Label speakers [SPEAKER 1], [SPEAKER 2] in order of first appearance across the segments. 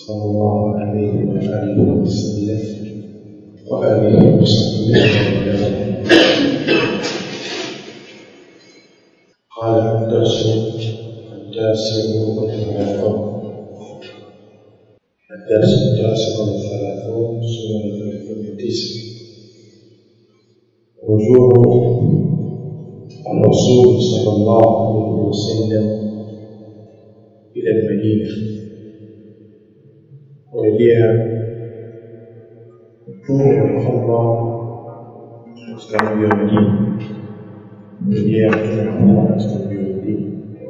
[SPEAKER 1] صلى الله عليه وآله وسلم وآله وصحبه وسلم قال الدرس التاسع والثلاثون الدرس التاسع والثلاثون سورة ثلاثون وتسع رجوع الرسول صلى الله عليه وسلم إلى المدينة kurejea mtume wa Allah katika mji wa Madina, kurejea mtume wa Allah katika mji wa Madina.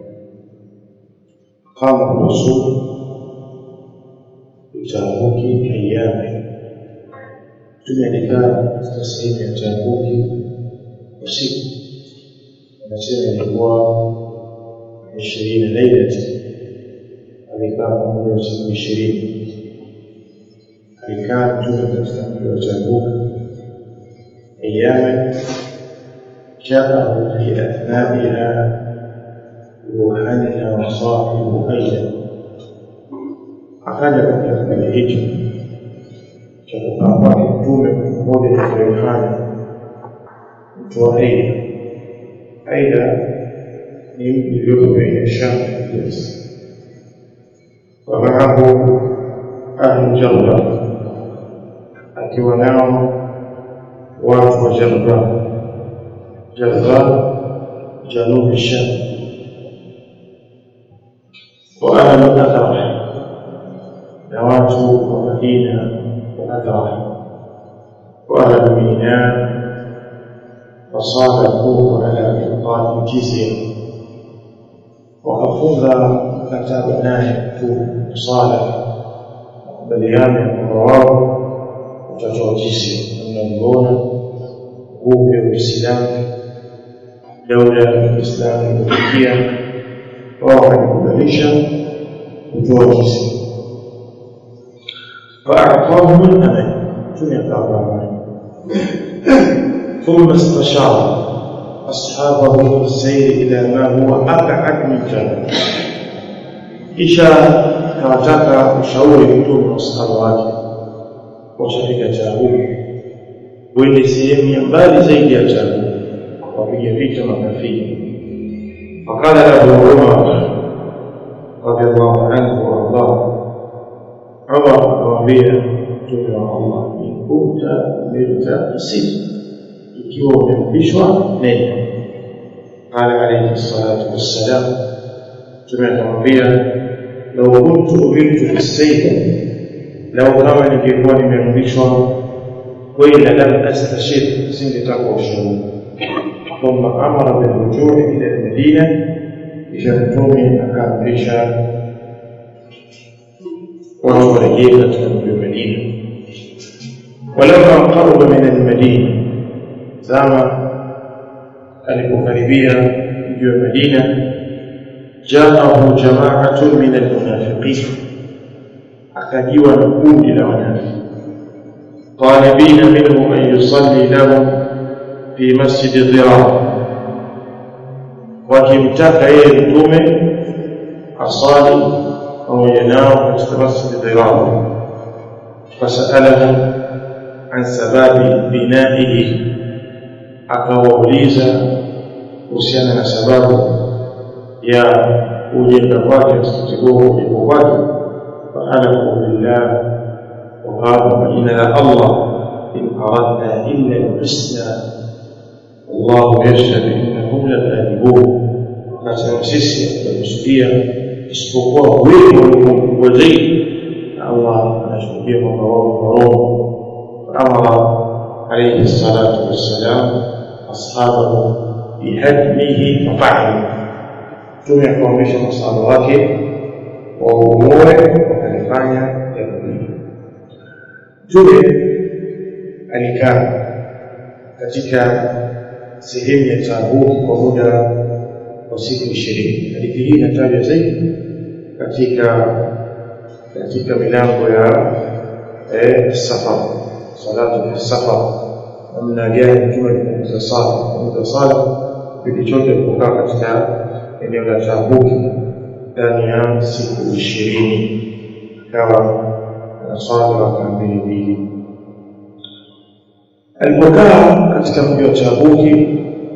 [SPEAKER 1] Qama rasul bitabuki ayami, mtume alikaa katika sehemu ya Tabuki usiku, anasema ilikuwa ishirini lailati, alikaa pamoja usiku ishirini alikaa mtume katika mji wa Tabuk ayama jaahu fi athnaiha ruhanina wa sahibu aida, akaja katika kipindi hicho cha kukaa kwake mtume pamoja na Rehana mtu wa Aida. Aida ni mji ulioko baina Sham na Hijaz, wa maahu ahlu Jarrah akiwa nao watu wa Jarba Jarba janubi Sham wa ahlu Athar na watu wa Madina wa Athar wa ahlu Mina وصادقوه على إلقاء الجزية وكفوذا كتاب ناهي صالح makubaliano ya kwamba wao watatoa jizia mnamwona nguvu ya Uislamu, daula ya Kiislamu ilipofikia, wao walikubalisha kutoa jizia. فأعطاهم الأمل ثم يقرأ ثم استشار أصحابه في السير إلى ما هو أبعد من جبل kisha akawataka ushauri mtume wa sahaba wake washafika Tabuki, wende sehemu ya mbali zaidi ya Tabuki, wapiga vita makafiri. Fakala Abu Umar radhiallahu anhu waardah, Umar akamwambia mtume wa Allah, in kunta umirta fasir, ikiwa umeamrishwa nenda. Qala alayhi salatu wassalam, mtume akamwambia لو كنت أمرت بالسيف لو كما ningekuwa nimeamrishwa kwenda lam astashir singetaka ushauri ثم أمر بالرجوع إلى المدينة kisha mtume akaamrisha watu warejee katika mji wa Madina walamma qaruba min almadina zama alipokaribia mji wa Madina جاءه جماعة من المنافقين أكدوا نقود لونافق طالبين منه أن يصلي لهم في مسجد ضرار wakimtaka yeye mtume asali pamoja nao katika masjid dhirar fasalahu an sababi binaihi akawauliza kuhusiana na sababu ya kujenga kwake msikiti huo kujenga kwake faalamu billah waqala kwa jina la allah in aradna illa lhusna wallahu yashhadu innahum lakadibun akasema sisi tunakusudia isipokuwa wewe walikuwa mkubwa zaidi na allah anashuhudia kwamba wao warongo faamara alaihi salatu wassalam ashabahu bihadmihi fafaalu mtume akawaamrisha masahaba wake waumoe wakalifanya jambo hili mtume alikaa katika sehemu ya Tabuki kwa muda wa siku ishirini. Hadithi hii inatajwa zaidi katika katika milango ya eh, safar, salatu fi safar, namna gani mtume alipunguza sala punguza sala kipindi chote alipokaa katika eneo la Tabuki ndani ya siku ishirini ikawa anaswali raka mbili mbili alipokaa katika mji wa Tabuki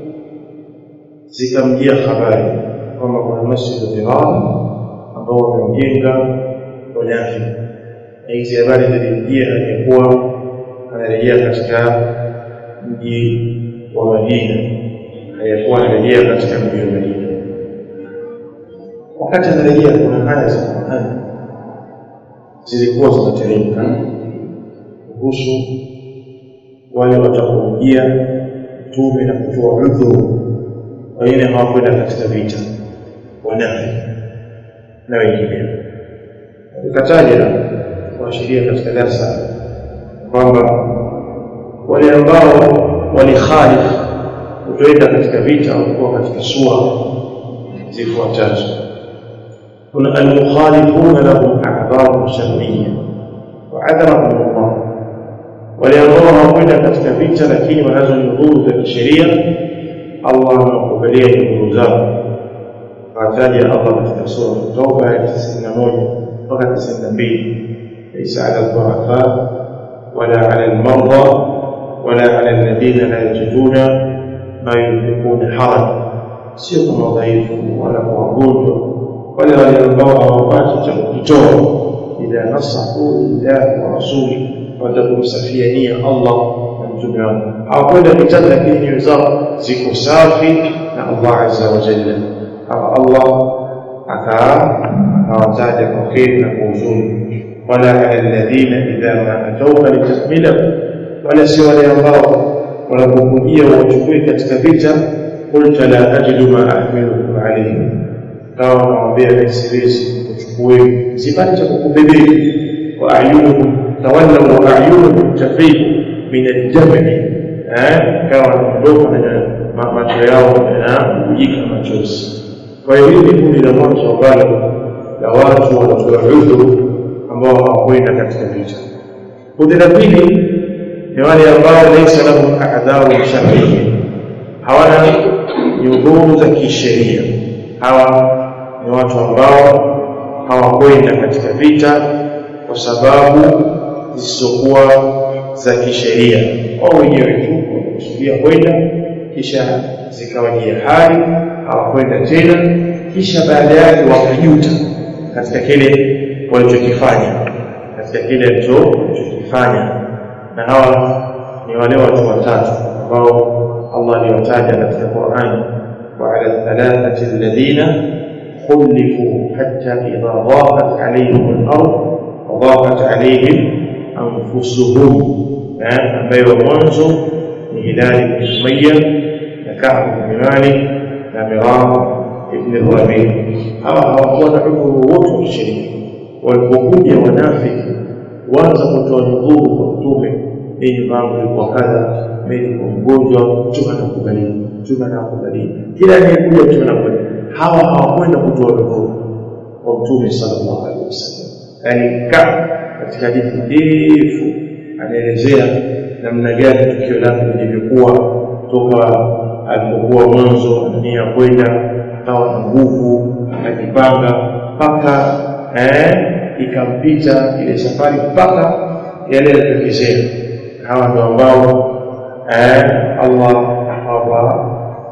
[SPEAKER 1] zikamjia habari kwamba kuna masjid Dirar ambao wameujenga wanafi na hizi habari zilimjia aliyekuwa anarejea katika mji wa Madina aliyekuwa anarejea katika mji wa Madina wakati anarejea kuna aya za Qur'an zilikuwa zinateremka kuhusu wale watakaoingia mtume na kutoa udhuru wengine hawakwenda katika vita wanafi na wengineo nikataja kuashiria katika darsa kwamba wale ambao walikhalifu kutoenda katika vita walikuwa katika sura zifuatazo kuna almukhalifuna lahum a'dharu shar'iyya wa adharahum Allah wale ambao hawakwenda katika vita lakini wanazo nyudhuru za kisheria Allah anawakubalia nyudhuru zao fataja Allah katika sura Tauba ya 91 mpaka 92 ليس على الضعفاء ولا على المرضى ولا على الذين لا يجدون ما ينفقون حرج sio kwa madhaifu wala kwa wagonjwa wale wale ambao hawapati cha kukitoa idha nasahu lillahi wa rasuli watakumsafiania Allah na mtume wake hawakwenda vitani lakini nyoyo zao ziko safi na Allah azza wa jalla hawa Allah akawataja kwa kheri na kwa uzuri wala ala alladhina idha ma atauka litahmilahu wala sio wale ambao wanapokujia wachukue katika vita qulta la ajidu ma ahmilukum alayhi kawa nawambia mimi siwezi kuchukue sipati cha kukubebea wa ayunuhum tawallaw wa ayunuhum tafiqu min al-jam'i eh kawa wanaondoka na macho yao yanakujika machozi kwa hiyo hili kundi la mwanzo ambalo la watu wanatoa udhuru ambao hawakwenda katika vita kundi la pili ni wale ambao laisa lahum a'dharu shar'iyya hawana nyudhuru za kisheria hawa ni watu ambao hawakwenda katika vita kwa sababu zisizokuwa za kisheria wao wenyewe tu wamekusudia kwenda kisha zikawajia hali hawakwenda tena kisha baada yake wakajuta katika kile walichokifanya katika kile walichokifanya na hawa ni wale watu watatu ambao Allah aliwataja katika Qur'an wa ala thalathati alladhina khulifu hatta idha dhaqat alayhim al-ard wa dhaqat alayhim anfusuhum ambaye wa mwanzo ni Hilal ibn Umayya na Ka'b ibn Malik na Miram ibn Rabi hawa hawakuwa na udhuru wote wa kisheria walipokuja wanafiki waanza kutoa nyudhuru kwa mtume hii mambo ilikuwa kadha mimi niko mgonjwa mtume anakubalia mtume anakubalia kila anayekuja mtume anakubalia hawa hawakwenda kutoa nyudhuru kwa mtume sallallahu alaihi wasallam yani ka katika hadithi ndefu anaelezea namna gani tukio lake lilivyokuwa toka alipokuwa mwanzo ania kwenda akawa na nguvu akajipanga mpaka eh, ikampita ile safari mpaka yale yalitokezea hawa ndio ambao eh, Allah akawapa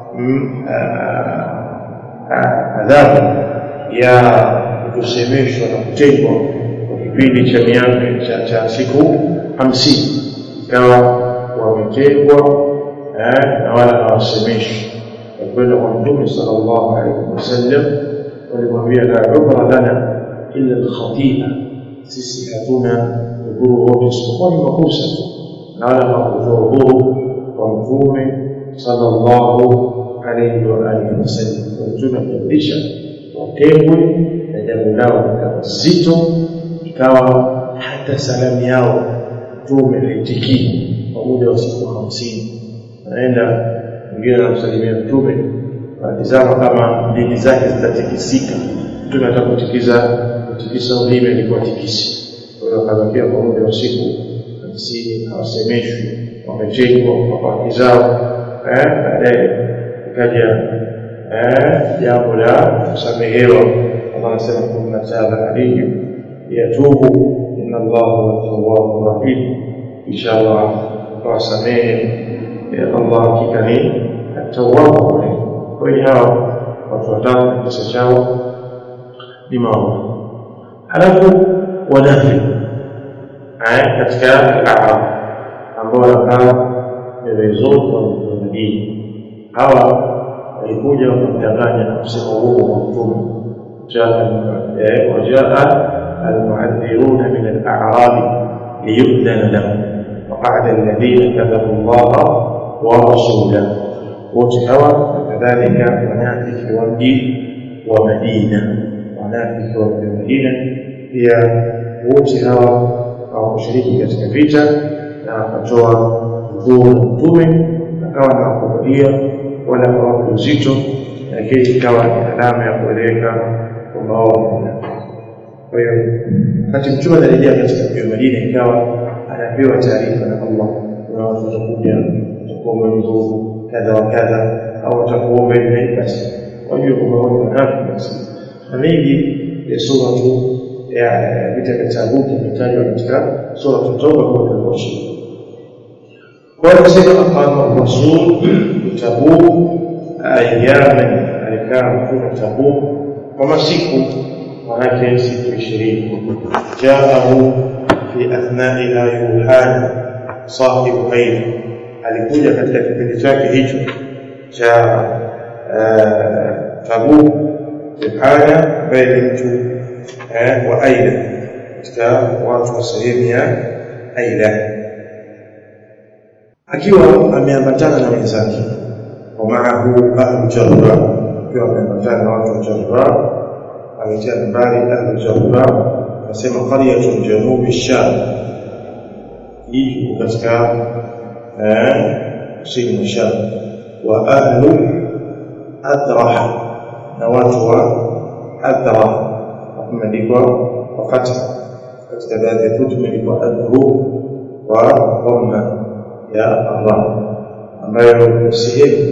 [SPEAKER 1] adhabu ya kusemeshwa na kutengwa kwa kipindi cha miaka cha, cha siku hamsini ikawa wametengwa eh, na wala hawasemeshwi wakwenda kwa mtume sallallahu alaihi wasallam walimwambia la umra lana illa alkhatia sisi hatuna udhuru wote isipokuwa ni makosa na wala hawakutoa udhuru kwa mtume sallallahu alaihi wa alihi wasallam kwa mtume akiamrisha watengwe na jambo lao likawa zito ikawa hata salamu yao mtume haitikii kwa muda wa siku hamsini anaenda mwingine anamsalimia mtume anatizama kama dini zake zitatikisika mtume atakutikisa kutikisa ulimi alikuwa tikisi kwa hiyo akabakia kwa muda wa siku hamsini hawasemeshwi wametengwa kwa haki zao eh baadaye ikaja eh jambo la kusamehewa Allah anasema kunna taba alayhim yatubu inna Allah huwa tawwabu rahim inshallah tawasamehe Allah hakika ni at-tawwabu rahim kwa hiyo hawa watu watatu kisa chao ni maovu halafu wanafi katika al-a'rab ambao wanakaa pembezoni wa Madina hawa walikuja wakamdanganya na kusema uongo wa mtume wajaa almuadhiruna min al-a'rab liyudhana lahum وقعد الذين كذبوا الله ورسوله wote hawa kadhalika wanafiki wa mji wa Madina wanafiki wa mji wa Madina pia wote hawa hawakushiriki katika vita na wakatoa udhuru na mtume akawa na wakubalia wala hawaku uzito lakini ikawa ni alama ya kueleweka kwamba wao kwa hiyo wakati mtume anarejea katika mji wa Madina ikawa anapewa taarifa na Allah kuna watu watakuja watakuomba udhuru kadha wa kadha au watakuomba hivi basi wajue kwamba wao ni wanafiki basi na mengi ya sura tu ya vita vya Tabuk imetajwa katika sura Tauba kwa kuosha kwa hiyo sema aqama rasul Tabuk ayaman alikaa mtume Tabuk kwa masiku manake siku ishirini jaahu fi athnaiha yuhana sahibu aina alikuja katika kipindi chake hicho cha Tabuk Yohana ambaye ni mtu wa Aila katika watu wa sehemu ya Aila akiwa ameambatana na wenzake wa maahu ahlu Jarra akiwa ameambatana na watu wa Jarra ametia nambari ahlu Jarra akasema qaryatun janubi Sham hii katika kusini mwa Sham wa ahlu Adrah na watu wa Adrah wameandikwa kwa fatha katika baadhi ya kutubu imeandikwa adru wa dhamma ya Allah ambayo sehemu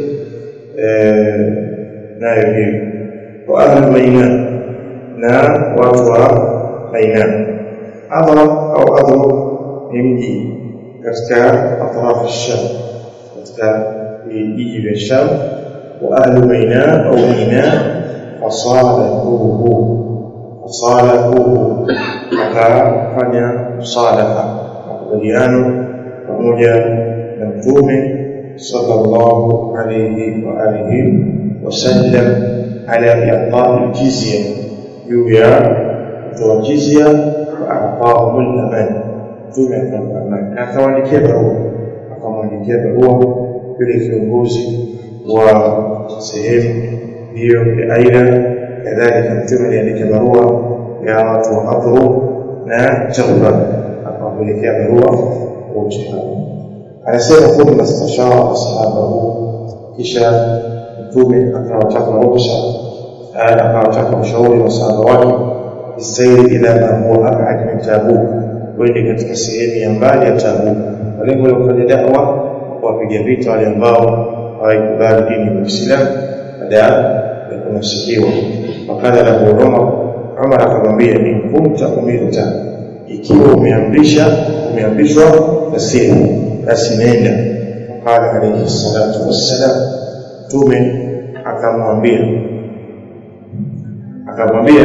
[SPEAKER 1] nayo hiyo wa ahlu Maina na watu wa Maina Adra au Adru ni mji katika atrafu Sham katika vijiji vya Sham wa ahlu Maina au Maina fasalahuhu fasalahuhu akafanya msalaha makubaliano pamoja na mtume sallallahu alayhi wa alihi wasallam ala i'ta'i jizya juu ya kutoa jizya wa a'tahum al-aman mtume akampa amani akawaandikia barua akamwandikia barua yule kiongozi wa sehemu hiyo ya aina kadhalika mtume aliandika barua ya watu wa Adru na Jarra akawapelekea barua wote hao anasema thumma stashara ashabahu kisha mtume akawataka ruhusa akawataka ushauri wa sahaba wake bisairi ila ma huwa abad min Tabuk kwende katika sehemu ya mbali ya Tabuk kwa lengo la kufanya da'wa kuwapiga vita wale ambao hawaikubali dini ya Uislamu baada ya kunasikiwa wakala lahu Umar Umar akamwambia in kunta umirta ikiwa umeamrisha umeamrishwa basi basi nenda qala alayhi salatu wassalam mtume akamwambia akamwambia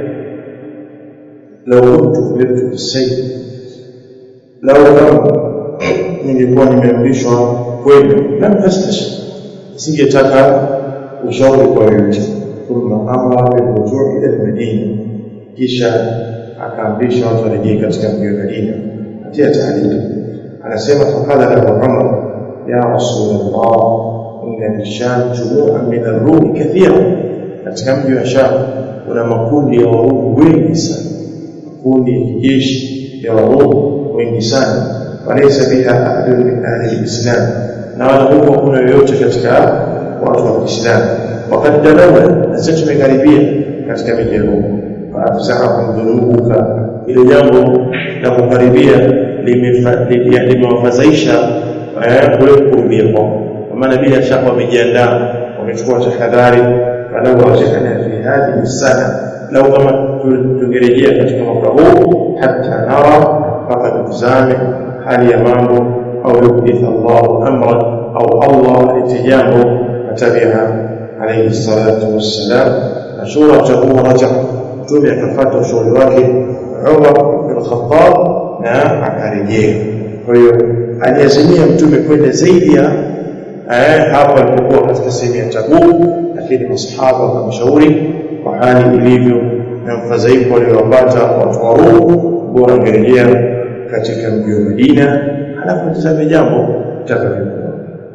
[SPEAKER 1] law kuntu umirtu bisayf law kama ningekuwa nimeamrishwa kwenda lam astash singetaka ushauri kwa yoyote thumma amara birujuu ila almadina kisha akaamrisha watu warejee katika mji wa Madina katia taarifa anasema faqala lahu Umar ya rasulullah inna bisham jumu'an min ar-rum kathira katika mji wa Sham kuna makundi ya Warumi wengi sana makundi ya kijeshi ya Warumi wengi sana walaysa biha ahadun min ahli al-islam na wala huko kuna yoyote katika watu wa Kiislamu wakati dalawa na sisi tumekaribia katika miji ya Mungu faafsahum dhunubuka ile jambo la kukaribia limewafadhaisha kule kukumbia kwao kwa maana bila shaka wamejiandaa wamechukua tahadhari falau rajana fi hadhihi sana lau kama tungerejea katika mwaka huu hata nara mpaka tutizame hali ya mambo au yuhditha Allahu amran au Allah alete jambo atabiha alayhi salatu wassalam na shuratahu raja mtume akafuata ushauri wake Umar bin Khattab na akarejea kwa hiyo aliazimia mtume kwenda zaidi ya eh, hapo alipokuwa katika sehemu ya Tabuk lakini masahaba wakamshauri kwa hali ilivyo na mfadhaiko waliowapata watu wa Rum bora angerejea katika mji wa Madina halafu tazame jambo takavyokuwa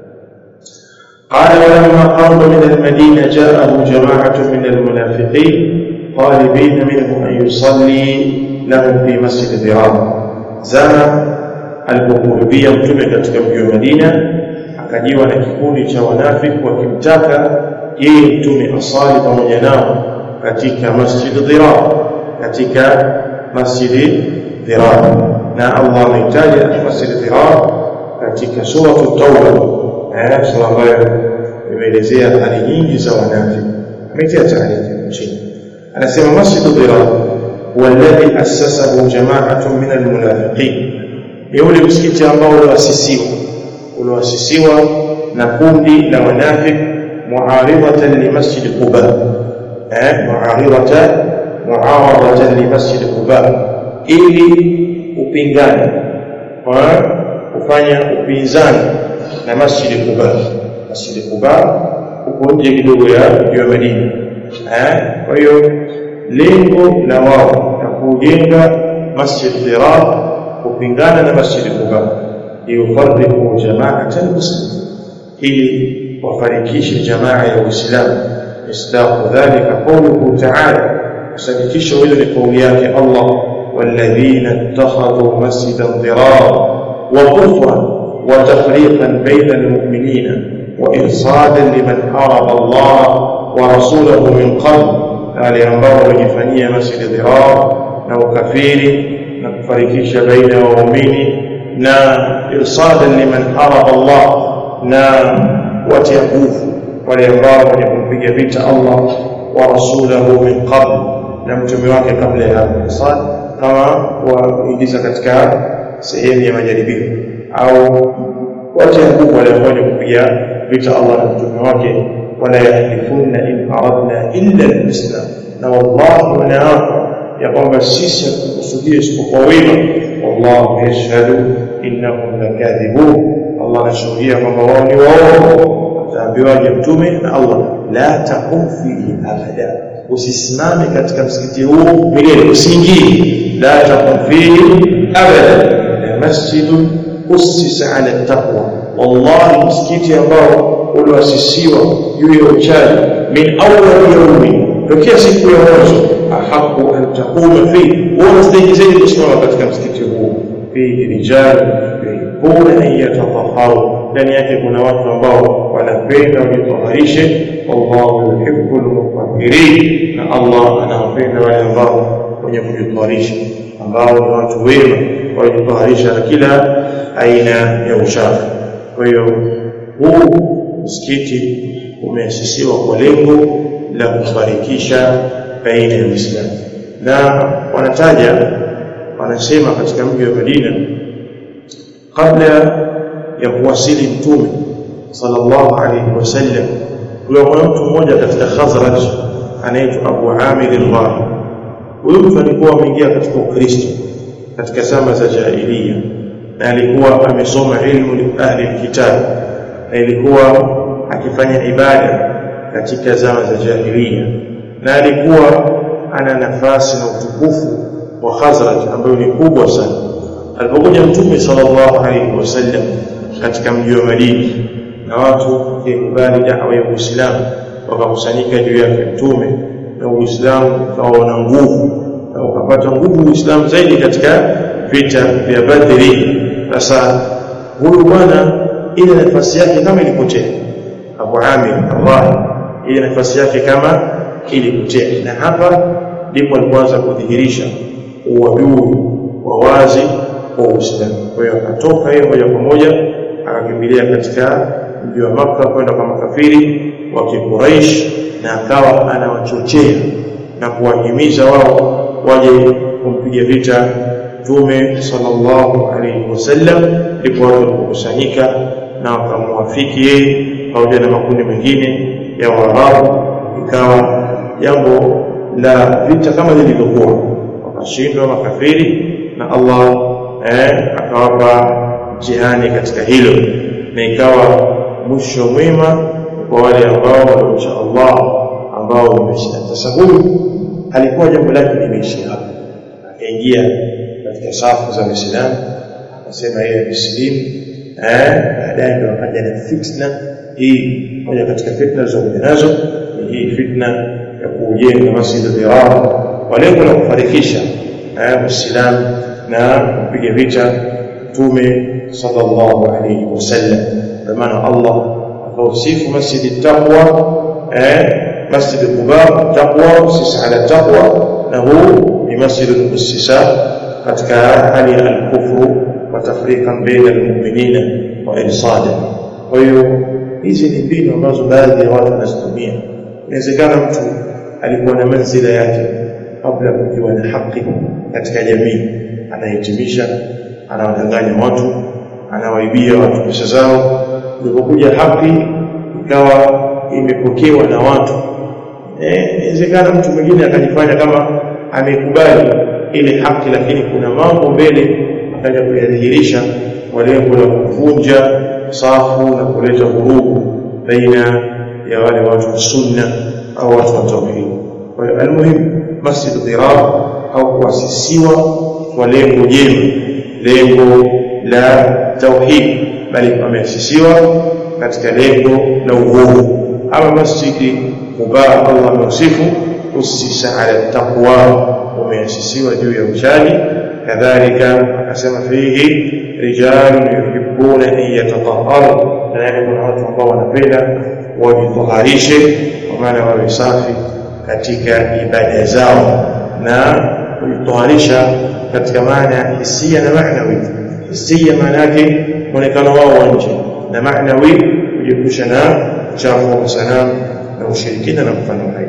[SPEAKER 1] قال ولما قرب من المدينة جاءه جماعة من المنافقين طالبين منه أن يصلي لهم في مسجد ضرار زما alipokurubia mtume katika mji wa Madina akajiwa na kikundi cha wanafiki wakimtaka yeye mtume asali pamoja nao katika masjid Dhirar katika masjid Dhirar na Allah amehitaja masjid Dhirar katika sura Tauba eh sura ambayo imeelezea hali nyingi za wanafiki ametia taarifa chini anasema masjid Dhirar huwa alladhi assasahu jama'atun min almunafiqin ni ule msikiti ambao ulioasisiwa ulioasisiwa na kundi la wanafiki muaridatan li masjid Quba eh muaridatan muaradatan li masjid Quba ili upingane kwa kufanya upinzani na masjid Quba masjid Quba uko nje kidogo ya ya Madina eh kwa hiyo lengo la wao na kujenga masjid Dirar kupingana na masjid Quba liyufarriqu jama'atan muslimin ili wafarikishe jamaa ya Uislamu isdaqu dhalika qawluhu ta'ala kusadikisha hilo ni kauli yake Allah والذين اتخذوا مسجدا ضرارا وكفرا وتفريقا بين المؤمنين وإرصادا لمن حارب الله ورسوله من قبل wale ambao wamejifanyia masjid dhirar na ukafiri na kufarikisha baina ya waumini na irsadan liman haraba Allah na watia nguvu wale ambao wenye kumpiga vita Allah wa rasulahu min qabl na mtume wake kabla ya hapo irsad kama waingiza katika sehemu ya majaribio au watia nguvu wale ambao wenye kupiga vita Allah na mtume wake wala yahlifunna in aradna illa al-islam na wallahi wanaapa ya kwamba sisi hatukusudia isipokuwa wema wallahu yashhadu innahum lakadhibun Allah anashuhudia kwamba wao ni waongo ataambiwaje mtume na Allah la taqum fihi abada usisimame katika msikiti huu milele usiingie la taqum fihi abada la masjidun ussisa ala taqwa wallahi msikiti ambao ulioasisiwa juu ya uchaji min awwal yawmi tokea siku ya mwanzo ahaku an taquma fi unastahili zaidi kusimama katika msikiti huu fihi rijal yuhibbuna an yatatahharu ndani yake kuna watu ambao wanapenda wajitaharishe wallahu yuhibbul mutahhirin na Allah anawapenda wale ambao wenye kujitaharisha ambao ni watu wema wajitaharisha na kila aina ya uchafu kwa hiyo huu msikiti umeasisiwa kwa lengo la kufarikisha baina ya Uislamu na wanataja wanasema katika mji wa Madina kabla ya kuwasili mtume sallallahu alayhi wasallam kulikuwa mtu mmoja katika Khazraj anaitwa Abu Amir al-Rahi huyu mtu alikuwa ameingia katika Ukristo katika zama za jahiliya na alikuwa amesoma ilmu ahli alkitab na ilikuwa akifanya ibada katika zama za jahiliya na alikuwa ana nafasi na utukufu wa Khazraj ambayo ni kubwa sana alipokuja mtume sallallahu alaihi wasallam katika mji wa Madina na watu wakikubali da'wa ya Uislamu wakakusanyika juu yake mtume na Uislamu ukawa na nguvu na ukapata nguvu Uislamu zaidi katika vita vya Badri sasa huyu bwana ile nafasi yake kama ilipotea Abu Amir Allah ile nafasi yake kama ilipotea na hapa ndipo alipoanza kudhihirisha uadui wa wazi wa Uislamu kwa hiyo akatoka yeye moja kwa moja akakimbilia katika mji wa Makka kwenda kwa makafiri wa Quraysh na akawa anawachochea na kuwahimiza wao waje kumpiga vita Mtume sallallahu alaihi wasallam, ndipo watu walipokusanyika na wakamwafiki yeye pamoja na makundi mengine ya Waarabu, ikawa jambo la vita kama lilivyokuwa, wakashindwa makafiri na Allah eh, akawapa mtihani katika hilo, na ikawa mwisho mwema kwa wale ambao walimcha Allah ambao wameshinda. Sasa huyu alikuwa jambo lake limeishia hapo, akaingia katika safu za Waislamu akasema yeye amesilimu. Eh, baadaye ndio akaja na fitna hii. Moja katika fitna zilizokuja nazo ni hii fitna ya kujenga Masjid Dirar kwa lengo la kufarikisha Uislamu na kupiga vita Mtume sallallahu alaihi wasallam. Kwa maana Allah akausifu Masjid Taqwa eh, Masjid Quba taqwa sisi ala taqwa na huu ni masjid al-ussisa katika hali ya al-kufru wa tafriqan baina al-mu'minina wa irsada. Kwa hiyo hizi ni mbinu ambazo baadhi ya watu wanazitumia. Inawezekana mtu alikuwa na manzila yake kabla kukiwa na haki katika jamii, anahitimisha, anawadanganya watu, anawaibia watu pesa zao. Ilipokuja haki ikawa imepokewa na watu inawezekana eh, mtu mwingine akajifanya kama amekubali ile haki, lakini kuna mambo mbele akaja kuyadhihirisha kwa lengo la kuvunja safu na kuleta vurugu baina ya wale watu wa sunna au watu wa tauhid. Kwa hiyo almuhimu, Masjid Dirar au kuasisiwa kwa lengo jema, lengo la tauhid, bali pameasisiwa katika lengo la uovu. Ama masjidi Quba, Allah ameusifu usisa ala taqwa, umeasisiwa juu ya uchaji. Kadhalika akasema fihi rijalun yuhibbuna an yatatahharu, na kuna watu ambao wanapenda wajitaharishe, kwa maana wawe safi katika ibada zao na kujitaharisha katika maana ya hisia na maanawi. Hisia maana yake mwonekano wao wa nje, na maanawi kujiepusha na uchafu wa sanamu na ushirikina na mfano hayo.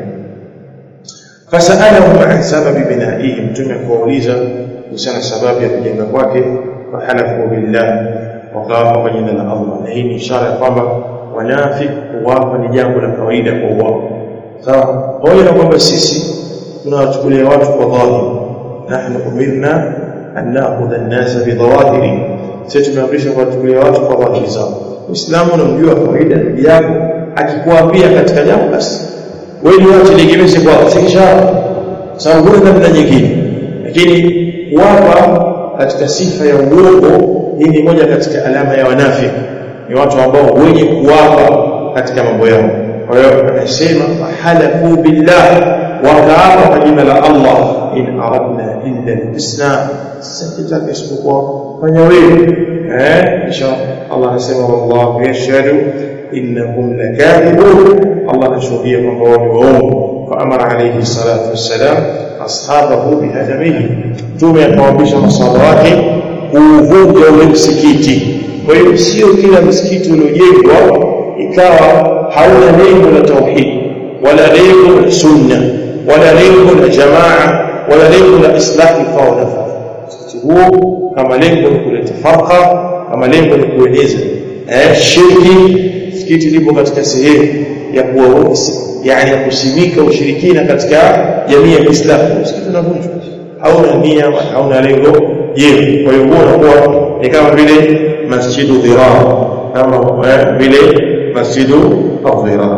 [SPEAKER 1] Fasalahum an sababi binaihi, Mtume akawauliza kuhusiana sababu ya kujenga kwake. Fahalafu billah, wakawapa kwa jina la Allah, na hii ni ishara ya kwamba wanafik kuwapa ni jambo la kawaida kwa wao. Sawa, pamoja na kwamba sisi tunawachukulia watu kwa dhahiri, nahnu umirna an nakhudha an-nasa bidhawahiri, sisi tumeamrishwa kuwachukulia watu kwa dhahiri zao. Uislamu unamjua kawaida ndugu yako akikuapia katika jambo basi wewe ni wache legemeze kwa sikisha sababu huna namna nyingine, lakini kuwapa katika sifa ya uongo, hii ni moja katika alama ya wanafiki, ni watu ambao wenye kuwapa katika mambo yao. Kwa hiyo anasema fahalafu billah, wakaapa kwa jina la Allah, in aradna illa al-husna, sitaka isipokuwa fanya wewe eh, kisha Allah anasema wallahu yashhadu innahum lakadibun, Allah anashuhudia kwamba wao ni waongo. Faamara alayhi salatu wassalam ashabahu bihadamihi, Mtume akawaamrisha masahaba wake kuuvunja ule msikiti. Kwa hiyo sio kila msikiti uliojengwa ikawa hauna lengo la tauhid wala lengo la sunna wala lengo la jamaa wala lengo la islahi fao nafaa. Msikiti huo kama lengo ni kuleta farqa, kama lengo ni kueneza eh, shirki msikiti lipo katika sehemu ya kuwa yani ya kusimika ushirikina katika jamii ya Kiislamu, msikiti unavunjwa, hauna nia wala hauna lengo jema. Kwa hiyo huo unakuwa ni kama vile masjidu dhirar, kama vile masjidu adhirar.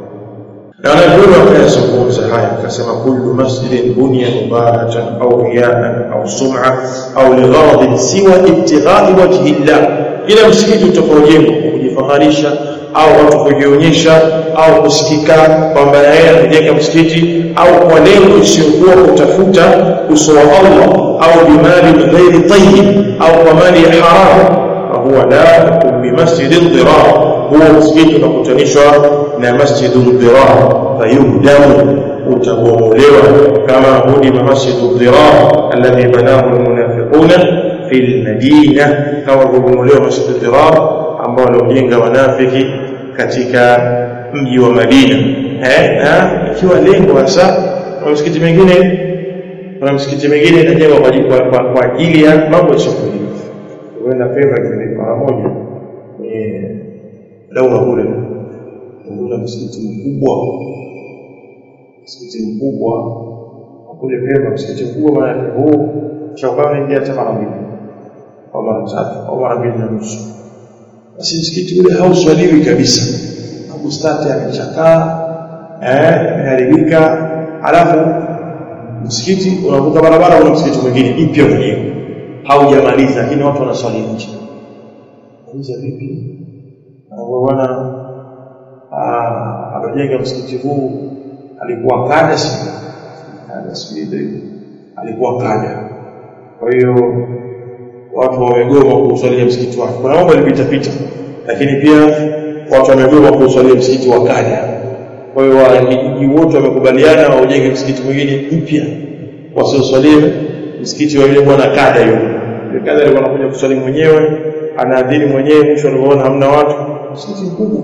[SPEAKER 1] Na wanavyoni wakayazungumza haya, akasema kullu masjidin bunya mubahatan au riyaan au sum'a au ligharadin siwa ibtighai wajhi llah, kila msikiti utakaojengwa kujifaharisha au watu kujionyesha au kusikika kwamba yeye amejenga msikiti au kwa lengo isiyokuwa kutafuta uso wa Allah au bimali ghairi tayyib au kwa mali ya haramu, fahuwa la yakun bimasjidi dhirar, huo msikiti unakutanishwa na masjidu dhirar, fayuhdamu, utabomolewa kama hudima masjidu dhirar alladhi banahu almunafiquna fi lmadina, kama kubomolewa masjidu dhirar ambao waliojenga wanafiki katika mji wa Madina eh, na ikiwa lengo hasa kuna msikiti mingine kuna msikiti mingine inajengwa kwa, kwa, kwa, kwa ajili ya mambo ya shughuli huenda Pemba kile mara moja eh daula kule kuna msikiti mkubwa msikiti mkubwa kule Pemba msikiti mkubwa maana huu chakao ingia hata mara mbili au mara tatu au mara mbili na nusu basi msikiti ule hauswaliwi kabisa bustani amechakaa eh imeharibika alafu msikiti unavuka barabara una msikiti mwingine mpya mwenyewe haujamaliza lakini watu wanaswali nje kuuza vipi bwana amejenga msikiti huu alikuwa kada si kada si alikuwa kada kwa hiyo watu wamegoma kuswalia msikiti wake kuna mambo yalipita pita lakini pia watu wamegoma kuswalia msikiti wa kada kwa hiyo wanakijiji wote wamekubaliana waujenge msikiti mwingine mpya wasioswalie msikiti wa yule bwana kada yule yule kada alikuwa anakuja kuswali mwenyewe anaadhini mwenyewe mwisho alipoona hamna watu msikiti mkubwa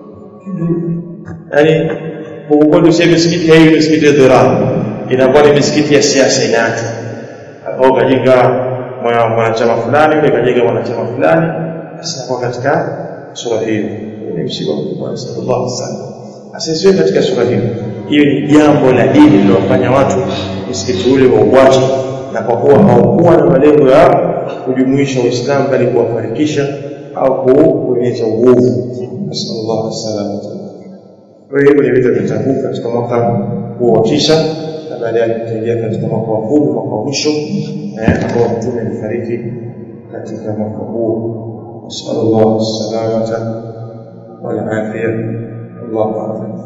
[SPEAKER 1] yaani huku kwetu sasa misikiti hii misikiti ya dhirar inakuwa ni misikiti ya siasa inaachwa au kajenga mwanachama fulani yule kajenga mwanachama fulani sasa kwa katika sura hiyo ni msiba mkubwa sallallahu alaihi wasallam asisiwe katika sura hiyo hiyo ni jambo la dini lilofanya watu msikiti ule wauache na kwa kuwa haukuwa na malengo ya kujumuisha Uislamu bali kuwafarikisha au kuonyesha uovu sallallahu alaihi wasallam kwa hiyo ni vita vya Tabuk katika mwaka huo wa tisa na baadaye tutaingia katika mwaka wa kumi mwaka wa mwisho ambao mtume alifariki katika mwaka huo sallallahu alaihi wasallam wal afia Allahu akbar